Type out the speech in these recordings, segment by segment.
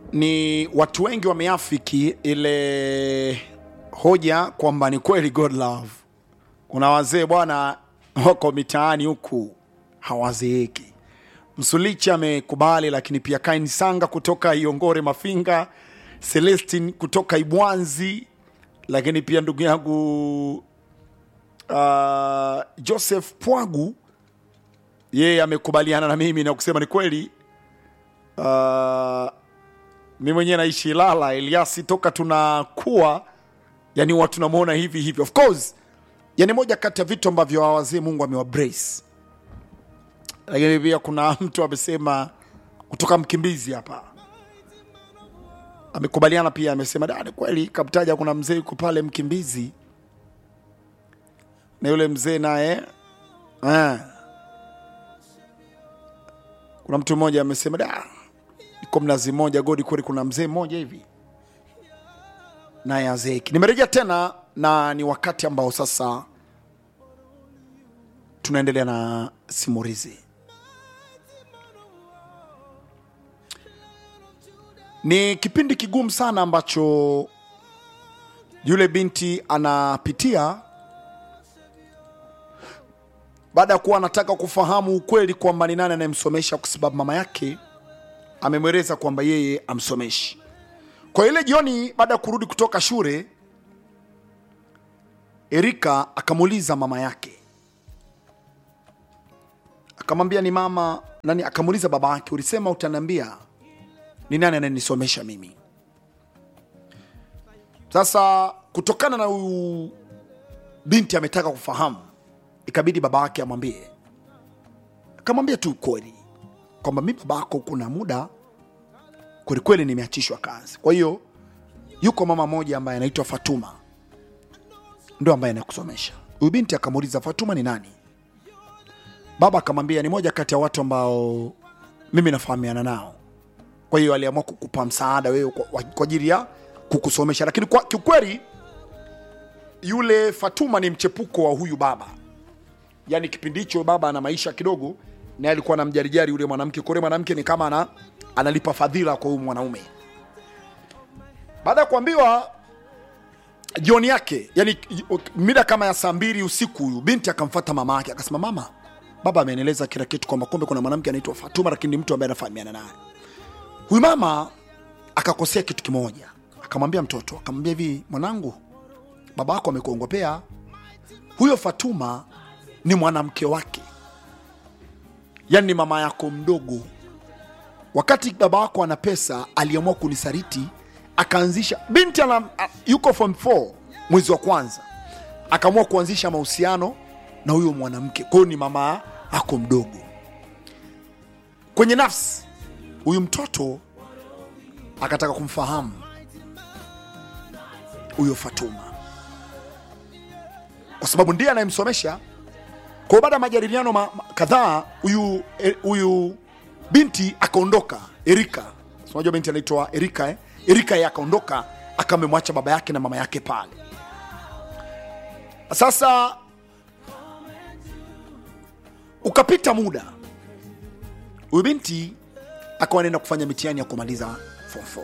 ni watu wengi wameafiki ile hoja kwamba ni kweli God love. Kuna wazee bwana wako mitaani huku hawazeeki. Msulichi amekubali, lakini pia Kain Sanga kutoka Iongore Mafinga, Celestin kutoka Ibwanzi, lakini pia ndugu yangu uh, Joseph Pwagu yeye amekubaliana na mimi na kusema ni kweli. Uh, mi mwenyewe naishi Ilala, Eliasi toka tunakuwa, yani huwa tunamwona hivi hivi. Of course, yani moja kati ya vitu ambavyo hawa wazee Mungu amewabrace, lakini pia kuna mtu amesema kutoka Mkimbizi hapa amekubaliana pia, amesema da, ni kweli kamtaja, kuna mzee yuko pale Mkimbizi na yule mzee naye eh, kuna mtu mmoja amesema da, iko mnazi mmoja godi kweli, kuna mzee mmoja hivi naye azeeki. Nimerejea tena na ni wakati ambao sasa tunaendelea na simulizi. Ni kipindi kigumu sana ambacho yule binti anapitia baada ya kuwa anataka kufahamu ukweli kwamba ni nani anayemsomesha, kwa sababu mama yake amemweleza kwamba yeye amsomeshi. Kwa ile jioni, baada ya kurudi kutoka shule, Erika akamuuliza mama yake, akamwambia ni mama nani? Akamuuliza baba yake, ulisema utaniambia ni nani anayenisomesha mimi? Sasa kutokana na huyu binti ametaka kufahamu, ikabidi baba yake amwambie, akamwambia tu kweli kwamba mi baba yako kuna muda kwelikweli nimeachishwa kazi. Kwa hiyo yuko mama moja ambaye anaitwa Fatuma ndo ambaye anakusomesha. Huyu binti akamuuliza Fatuma ni nani? Baba akamwambia ni moja kati ya watu ambao mimi nafahamiana nao, kwa hiyo aliamua kukupa msaada wewe kwa kwa ajili ya kukusomesha. Lakini kwa kiukweli, yule Fatuma ni mchepuko wa huyu baba, yaani kipindi hicho baba ana maisha kidogo, naye alikuwa anamjarijari yule mwanamke. Kwa yule mwanamke ni kama ana, analipa fadhila kwa huyu mwanaume. Baada ya kuambiwa jioni yake, yani mida kama ya saa mbili usiku, huyu binti akamfata mama yake akasema, mama, baba amenieleza kila kitu kwamba kumbe kuna mwanamke anaitwa Fatuma, lakini ni mtu ambaye anafahamiana naye. Huyu mama akakosea kitu kimoja, akamwambia mtoto, akamwambia hivi, mwanangu, baba yako amekuongopea. Huyo Fatuma ni mwanamke wake, yani ni mama yako mdogo. Wakati baba wako ana pesa, aliamua kunisaliti akaanzisha binti ana, a- yuko form 4 mwezi wa kwanza, akaamua kuanzisha mahusiano na huyo mwanamke. Kwa hiyo ni mama ako mdogo. Kwenye nafsi huyu mtoto akataka kumfahamu huyo Fatuma kwa sababu ndiye anayemsomesha. Kwa hiyo baada ya majadiliano ma, ma, kadhaa huyu eh, huyu binti akaondoka. Erika, Si unajua binti anaitwa Erika eh? Erika yeye akaondoka akamemwacha baba yake na mama yake pale. Sasa ukapita muda, huyu binti akawa anaenda kufanya mitihani ya kumaliza form 4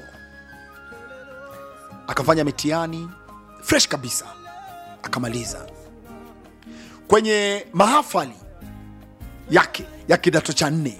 akafanya mitihani fresh kabisa, akamaliza kwenye mahafali yake ya kidato cha nne.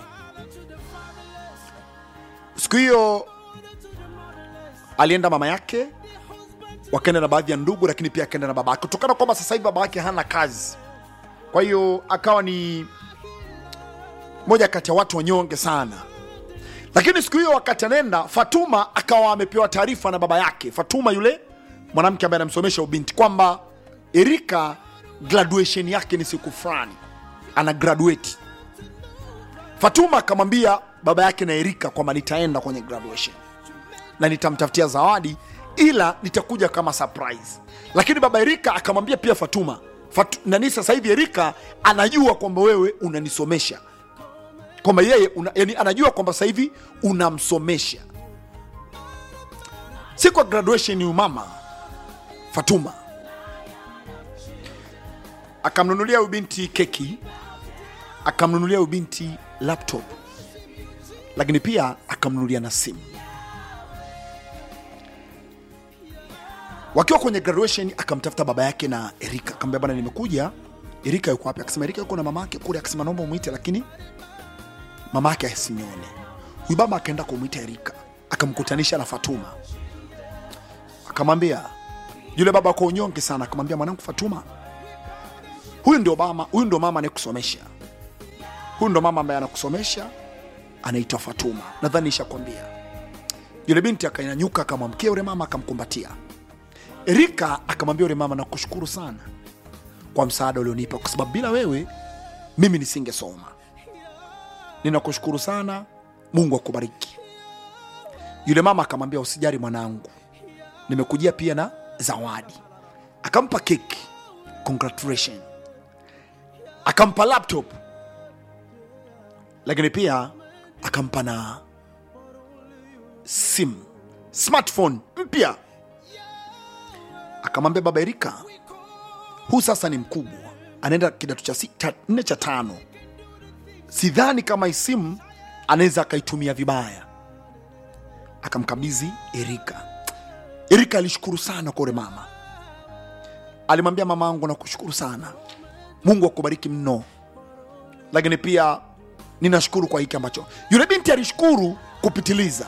Siku hiyo alienda mama yake, wakaenda na baadhi ya ndugu, lakini pia akaenda na baba yake, kutokana kwamba sasa hivi baba yake hana kazi. Kwa hiyo akawa ni moja kati ya watu wanyonge sana. Lakini siku hiyo wakati anaenda, Fatuma akawa amepewa taarifa na baba yake, Fatuma yule mwanamke ambaye anamsomesha ubinti, kwamba Erika graduation yake ni siku fulani, ana graduate. Fatuma akamwambia baba yake na Erika kwamba nitaenda kwenye graduation na nitamtafutia zawadi, ila nitakuja kama surprise. Lakini baba Erika akamwambia pia Fatuma Fatu, nani sasa hivi Erika anajua kwamba wewe unanisomesha kwamba yeye una, yani anajua kwamba sasa hivi unamsomesha. Siku ya graduation, huyu mama Fatuma akamnunulia huyu binti keki, akamnunulia huyu binti laptop, lakini pia akamnunulia na simu. wakiwa kwenye graduation akamtafuta baba yake na erika akamwambia bana nimekuja erika yuko wapi akasema erika yuko na mama yake kule akasema naomba umwite lakini mama yake asinione huyu baba akaenda kumwita erika akamkutanisha na fatuma akamwambia yule baba kwa unyonge sana akamwambia mwanangu fatuma huyu ndio mama huyu ndio mama anayekusomesha huyu ndo mama ambaye anakusomesha anaitwa fatuma nadhani ishakwambia yule binti akanyanyuka akamwamkia yule mama akamkumbatia erika akamwambia yule mama nakushukuru sana kwa msaada ulionipa kwa sababu bila wewe mimi nisingesoma ninakushukuru sana mungu akubariki yule mama akamwambia usijari mwanangu nimekujia pia na zawadi akampa keki congratulation akampa laptop lakini pia akampa na simu smartphone mpya akamwambia baba erika huu sasa ni mkubwa anaenda kidato cha sita nne cha tano sidhani kama hii simu anaweza akaitumia vibaya akamkabidhi erika erika alishukuru sana kwa ule mama alimwambia mama angu nakushukuru sana mungu akubariki mno lakini pia ninashukuru kwa hiki ambacho yule binti alishukuru kupitiliza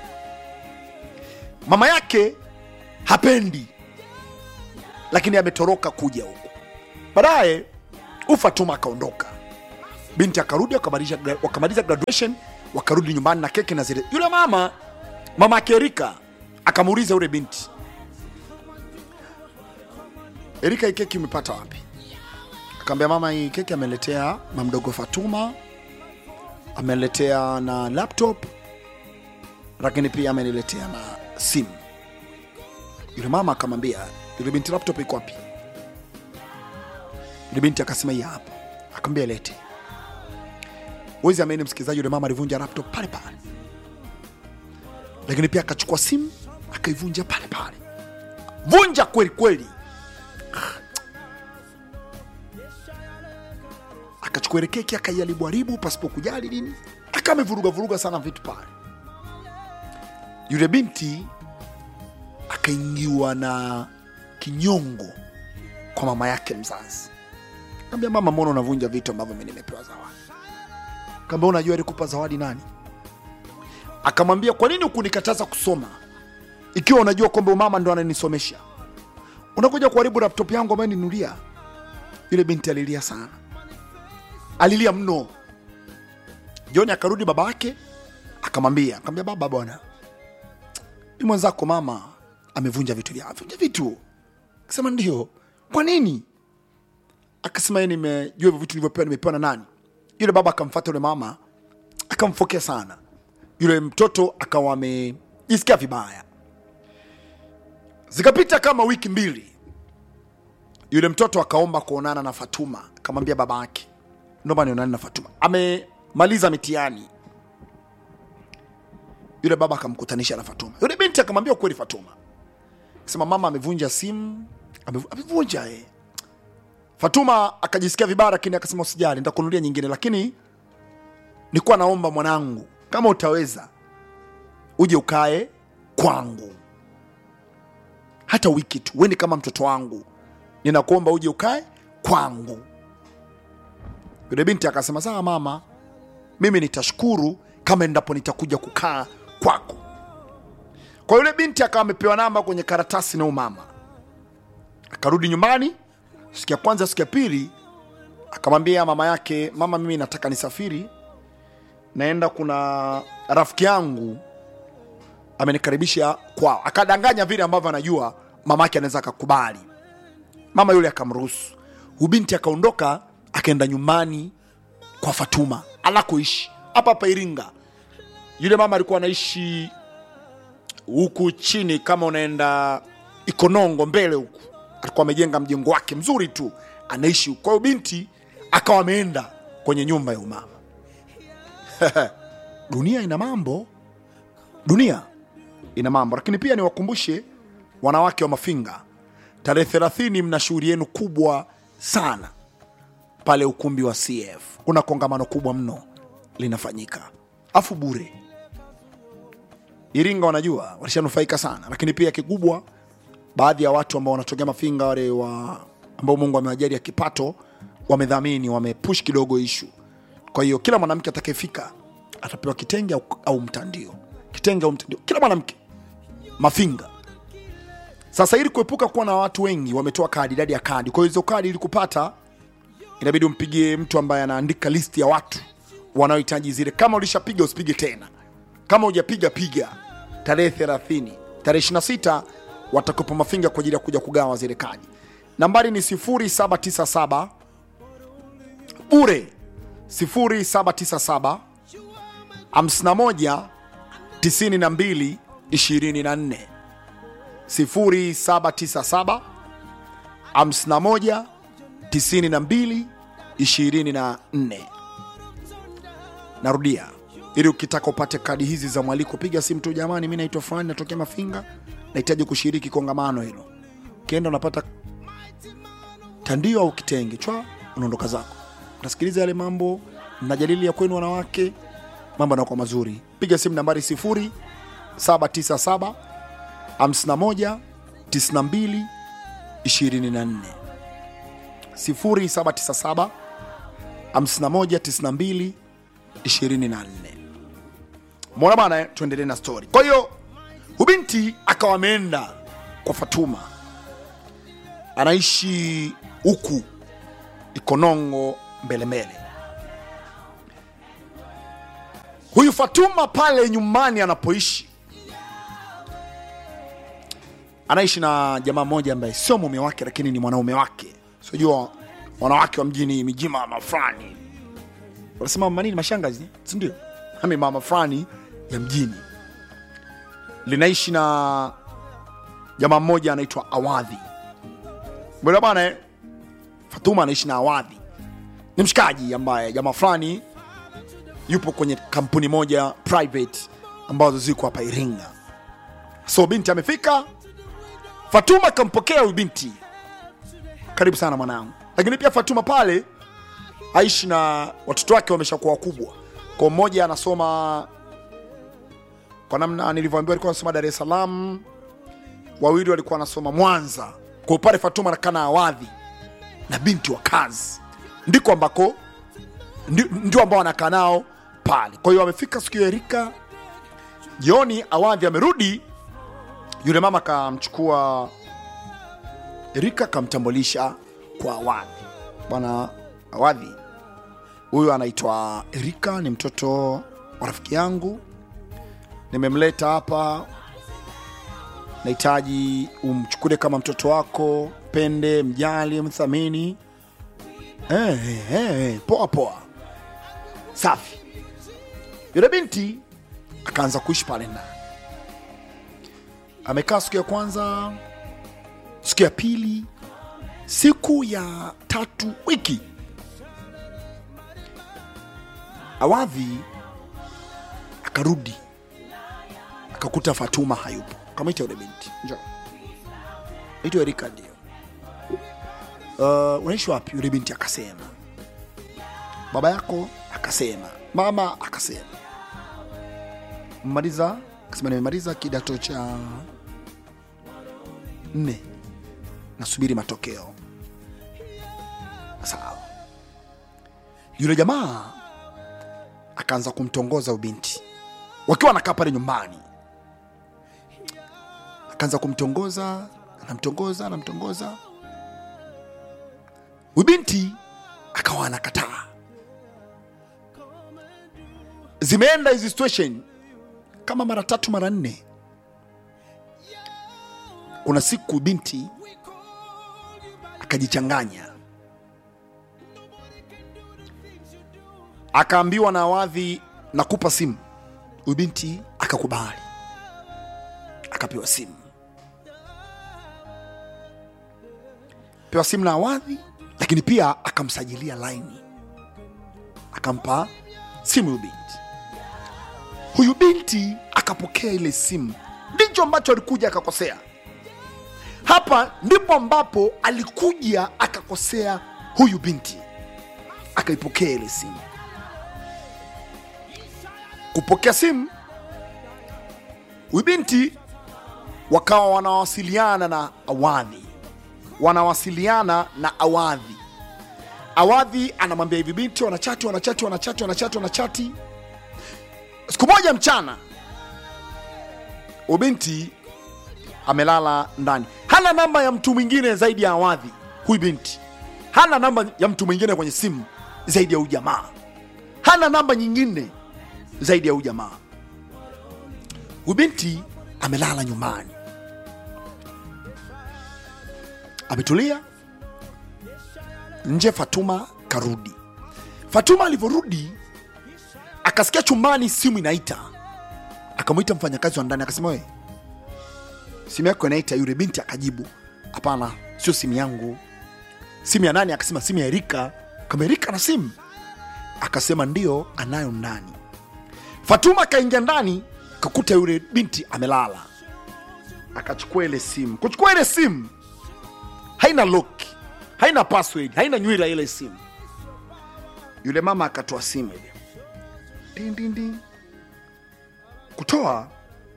mama yake hapendi lakini ametoroka kuja huku baadaye ufatuma akaondoka binti akarudi wakamaliza wakamaliza graduation wakarudi nyumbani na keki na zile yule mama mama yake erika akamuuliza yule binti erika hii keki umepata wapi akaambia mama hii keki ameletea mamdogo fatuma ameletea na laptop lakini pia ameniletea na simu yule mama akamwambia yule binti laptop iko wapi yule binti akasema hii hapa akamwambia lete wezi ameni msikilizaji yule mama alivunja laptop pale pale lakini pia akachukua simu akaivunja pale pale vunja kweli kweli akachukua ile keki akaiharibu haribu pasipo kujali nini akamevuruga vuruga sana vitu pale yule binti akaingiwa na kinyongo kwa mama yake mzazi kaambia mama mbona unavunja vitu ambavyo mi nimepewa zawadi kaambia unajua alikupa zawadi nani akamwambia kwa nini ukunikataza kusoma ikiwa unajua kwamba mama ndo ananisomesha unakuja kuharibu laptop yangu ambayo ninulia yule binti alilia sana alilia mno joni akarudi baba yake akamwambia akamwambia baba bwana ni mwenzako mama amevunja vitu vya vunja vitu akasema ndio kwa nini akasema yeye nimejua hivyo vitu nilivyopewa nimepewa na nani yule baba akamfata yule mama akamfokea sana yule mtoto akawa amejisikia vibaya zikapita kama wiki mbili yule mtoto akaomba kuonana na fatuma akamwambia baba yake naomba nionane na fatuma amemaliza mitihani yule baba akamkutanisha na fatuma yule binti akamwambia ukweli fatuma sema mama amevunja simu amevu- amevunja eh. fatuma akajisikia vibaya lakini akasema usijali nitakunulia nyingine lakini nilikuwa naomba mwanangu kama utaweza uje ukae kwangu hata wiki tu weni kama mtoto wangu ninakuomba uje ukae kwangu yule binti akasema sawa mama mimi nitashukuru kama endapo nitakuja kukaa kwako kwa yule binti akawa amepewa namba kwenye karatasi na umama akarudi nyumbani siku ya kwanza siku ya pili akamwambia mama yake mama mimi nataka nisafiri naenda kuna rafiki yangu amenikaribisha kwao akadanganya vile ambavyo anajua mama yake anaweza akakubali mama yule akamruhusu huyu binti akaondoka akaenda nyumbani kwa fatuma anakoishi hapa hapa iringa yule mama alikuwa anaishi huku chini kama unaenda ikonongo mbele huku alikuwa amejenga mjengo wake mzuri tu anaishi huku. kwa hiyo binti akawa ameenda kwenye nyumba ya umama dunia ina mambo dunia ina mambo lakini pia niwakumbushe wanawake wa mafinga tarehe thelathini mna shughuli yenu kubwa sana pale ukumbi wa cf kuna kongamano kubwa mno linafanyika afu bure iringa wanajua walishanufaika sana lakini pia kikubwa baadhi ya watu ambao wanatokea Mafinga wale wa ambao Mungu amewajalia kipato wamedhamini, wamepush kidogo ishu. Kwa hiyo kila mwanamke atakayefika atapewa kitenge au, au mtandio, kitenge au mtandio, kila mwanamke Mafinga. Sasa ili kuepuka kuwa na watu wengi, wametoa kadi, idadi ya kadi. Kwa hiyo hizo kadi ili kupata, inabidi umpigie mtu ambaye anaandika listi ya watu wanaohitaji zile. Kama ulishapiga usipige tena, kama hujapiga piga. Tarehe 30, tarehe 26 watakupa Mafinga kwa ajili ya kuja kugawa zile kadi. Nambari ni 0797 bure 0797 51 92 24 0797 51 92 24. Narudia, ili ukitaka upate kadi hizi za mwaliko, piga simu tu, jamani, mi naitwa fulani, natokea Mafinga, nahitaji kushiriki kongamano hilo. Ukienda unapata tandio au kitenge chwa, unaondoka zako, unasikiliza yale mambo, mnajadili ya kwenu wanawake, mambo yanakuwa mazuri. Piga simu nambari 0797 51 92 24 0797 51 92 24. Mwana bana, eh, tuendelee na story. Kwa hiyo ubinti akawa ameenda kwa Fatuma, anaishi huku Ikonongo mbele mbele. Huyu Fatuma pale nyumbani anapoishi anaishi na jamaa mmoja ambaye sio mume wake, lakini ni mwanaume wake. Sijua wanawake wa mjini mijima mama fulani wanasema mama nini, mashangazi, si ndio? Ami mama fulani ya mjini linaishi na jamaa mmoja anaitwa Awadhi. Bwana bwana, eh, Fatuma anaishi na Awadhi, ni mshikaji ambaye jamaa fulani yupo kwenye kampuni moja private ambazo ziko hapa Iringa. So binti amefika, Fatuma akampokea huyu binti, karibu sana mwanangu. Lakini pia Fatuma pale aishi na watoto wake wameshakuwa wakubwa, kwa mmoja anasoma kwa namna nilivyoambiwa, alikuwa anasoma Dar es Salaam, wawili walikuwa wanasoma Mwanza. Kwa pale Fatuma anakaa na Awadhi na binti wa kazi, ndiko ambako ndi- ndio ambao anakaa nao pale. Kwa hiyo amefika siku ya Erika jioni, Awadhi amerudi, yule mama akamchukua Erika akamtambulisha kwa Awadhi. Bwana Awadhi, huyu anaitwa Erika, ni mtoto wa rafiki yangu, nimemleta hapa, nahitaji umchukule kama mtoto wako, pende, mjali, mthamini. Eh, eh, eh, poa poa, safi. Yule binti akaanza kuishi pale ndani, amekaa siku ya kwanza, siku ya pili, siku ya tatu, wiki. Awadhi akarudi akakuta Fatuma hayupo, kamwita yule binti, njoo, naitwa Erika, ndio. Uh, unaishi wapi? Yule binti akasema baba yako, akasema mama, akasema mmaliza, akasema nimemaliza kidato cha nne, nasubiri matokeo. Sawa. Yule jamaa akaanza kumtongoza ubinti wakiwa anakaa pale nyumbani, akaanza kumtongoza, anamtongoza, anamtongoza. Ubinti akawa anakataa. Zimeenda hizi situation kama mara tatu mara nne. Kuna siku binti akajichanganya, akaambiwa na Awadhi, nakupa simu. Huyu binti akakubali, akapewa simu, pewa simu na Awadhi, lakini pia akamsajilia laini, akampa simu huyu binti. Huyu binti akapokea ile simu, ndicho ambacho alikuja akakosea. Hapa ndipo ambapo alikuja akakosea huyu binti, akaipokea ile simu. Kupokea simu, huyu binti wakawa wanawasiliana na awadhi wanawasiliana na awadhi awadhi anamwambia hivi binti wanachati wanachati wanachati wanachati wanachati siku moja mchana ubinti amelala ndani hana namba ya mtu mwingine zaidi ya awadhi huyu binti hana namba ya mtu mwingine kwenye simu zaidi ya huyu jamaa hana namba nyingine zaidi ya huyu jamaa huyu binti amelala nyumbani ametulia nje fatuma karudi fatuma alivyorudi akasikia chumbani simu inaita akamwita mfanyakazi wa ndani akasema we simu yako inaita yule binti akajibu hapana sio simu yangu simu ya nani akasema simu ya erika kama erika na simu akasema ndio anayo ndani fatuma akaingia ndani kakuta yule binti amelala akachukua ile simu kuchukua ile simu haina lock haina password haina nywira ile simu yule mama akatoa simu ile Ding, ding, ding. kutoa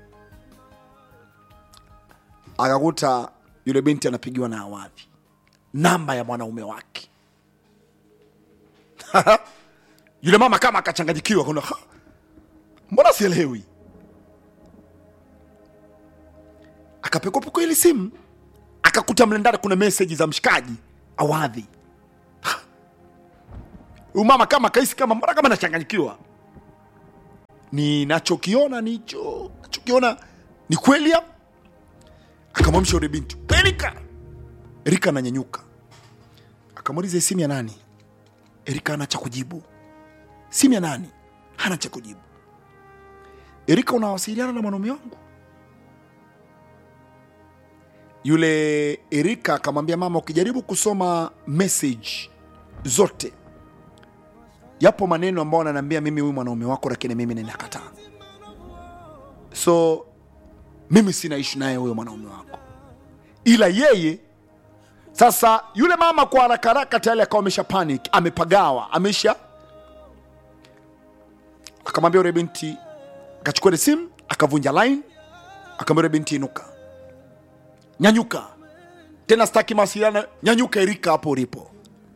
akakuta yule binti anapigiwa na awadhi namba ya mwanaume wake yule mama kama akachanganyikiwa kuna "Ha, mbona sielewi akapekopekwa ile simu akakuta mle ndani kuna meseji za mshikaji awadhi Ha. huyu mama kama kaisi kama mbona kama nachanganyikiwa ninachokiona nicho nachokiona ni kweli hapo akamwamsha yule binti erika erika ananyanyuka akamuuliza "Hii simu ya nani erika ana cha kujibu simu ya nani hana cha kujibu erika unawasiliana na mwanaume wangu yule erika akamwambia mama ukijaribu kusoma message zote yapo maneno ambayo ananiambia mimi huyu mwanaume wako lakini mimi ninakataa so mimi sina ishu naye huyo mwanaume wako ila yeye sasa yule mama kwa haraka haraka tayari akawa amesha panic amepagawa amesha akamwambia yule binti akachukua ile simu akavunja line akamwambia yule binti inuka nyanyuka tena staki mawasiliano nyanyuka erika hapo ulipo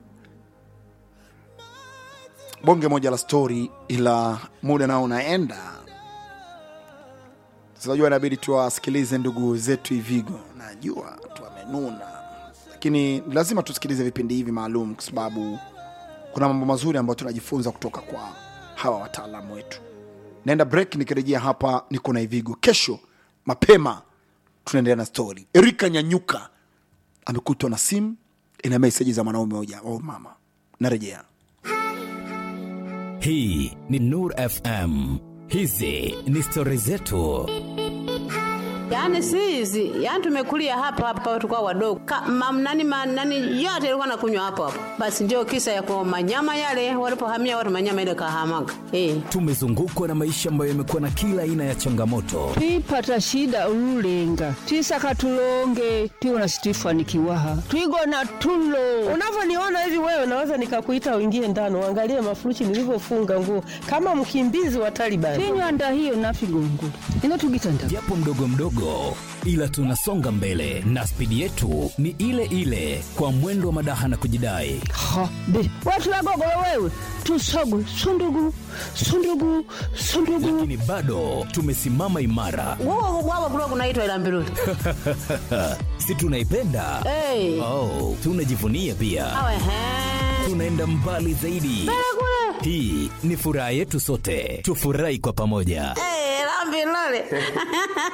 bonge moja la stori ila muda nao unaenda sinajua inabidi tuwasikilize ndugu zetu ivigo najua tu wamenuna lakini lazima tusikilize vipindi hivi maalum kwa sababu kuna mambo mazuri ambayo tunajifunza kutoka kwa hawa wataalamu wetu naenda break nikirejea hapa niko na ivigo kesho mapema tunaendelea na stori erika nyanyuka amekutwa na simu ina meseji za mwanaume moja oh mama narejea hii ni nur fm hizi ni stori zetu Yaani si hizi, yaani tumekulia hapa hapa tulikuwa wadogo. Ka, mam, nani, ma, nani yote ilikuwa nakunywa hapo hapo. Basi ndio kisa ya kwa manyama yale walipohamia watu manyama ile kahamaga. Eh. tumezungukwa na maisha ambayo yamekuwa na kila aina ya changamoto twipata shida ululenga twisaka tulonge tiwona situifanikiwaha twigona tulo unavyoniona hivi wewe naweza nikakuita uingie ndani uangalie mafurushi nilivyofunga nguo kama mkimbizi wa Taliban. tinywanda hiyo nafigongo ino tugitanda japo mdogo mdogo ila tunasonga mbele na spidi yetu ni ile ile kwa mwendo wa madaha na kujidai ha be watu wagogolo wewe tusogwe sundugu sundugu sundugu lakini bado tumesimama imara Wao wao kulikuwa kunaitwa ila mbiruli. si tunaipenda Eh. oh, tunajivunia pia Awe he. tunaenda mbali zaidi hii ni furaha yetu sote tufurahi kwa pamoja Eh, la mbiruli.